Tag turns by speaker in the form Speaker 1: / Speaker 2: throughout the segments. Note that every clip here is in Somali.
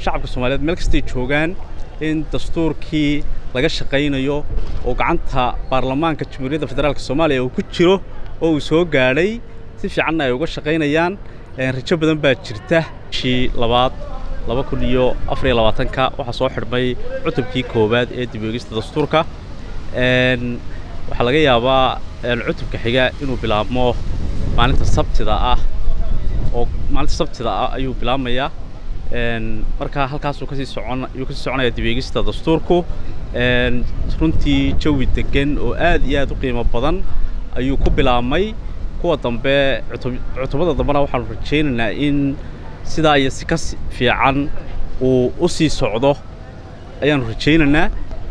Speaker 1: shacabka soomaaliyeed meel kastay joogaan in dastuurkii laga shaqaynayo oo gacanta baarlamaanka jamhuuriyadda federaalk soomaaliya uu ku jiro oo uu soo gaadhay si fiicanna ay uga shaqaynayaan rajo badan baa jirta bishii labaad laba kun iyo afar iyo labaatanka waxaa soo xidhmay cutubkii koowaad ee dib eegista dastuurka waxaa laga yaabaa cutubka xiga inuu bilaabmo maalinta sabtida ah oo maalinta sabtida ah ayuu bilaabmayaa markaa halkaasuu kasii socon ayuu kasii soconaya dib eegista dastuurku runtii jawi degan oo aad iyo aad u qiimo badan ayuu ku bilaabmay kuwa dambe cutubada dambena waxaanu rajaynaynaa in sidaa iyo si ka fiican uu u sii socdo ayaanu rajaynaynaa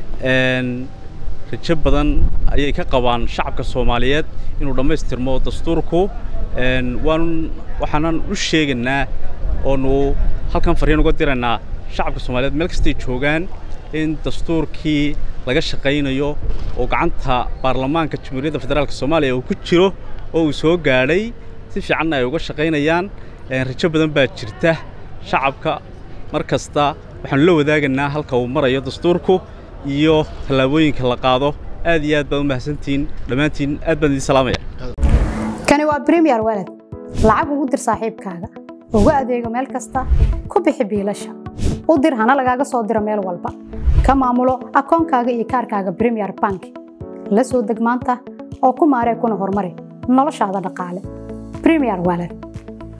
Speaker 1: rajo badan ayay ka qabaan shacabka soomaaliyeed inuu dhammaystirmo dastuurku waanu waxaanan u sheegaynaa oonu halkan farriin uga diraynaa shacabka soomaaliyeed meel kastay joogaan in dastuurkii laga shaqaynayo oo gacanta baarlamaanka jamhuuriyadda federaalk soomaaliya uu ku jiro oo uu soo gaadhay si fiicanna ay uga shaqaynayaan rajo badan baa jirta shacabka mar kasta waxaanu la wadaagaynaa halka uu marayo dastuurku iyo tallaabooyinka la qaado aad iyo aad baad u mahadsantihiin dhammaantiin aad baan idiin salaamaya
Speaker 2: kani waa bremiyer walad lacag ugu dir saaxiibkaaga ugu adeego meel kasta ku bixi biilasha u dir hana lagaaga soo diro meel walba ka maamulo akoonkaaga iyo kaarkaaga bremiyer bank la soo deg maanta oo ku maaree kuna horumari noloshaada dhaqaale bremiyer walad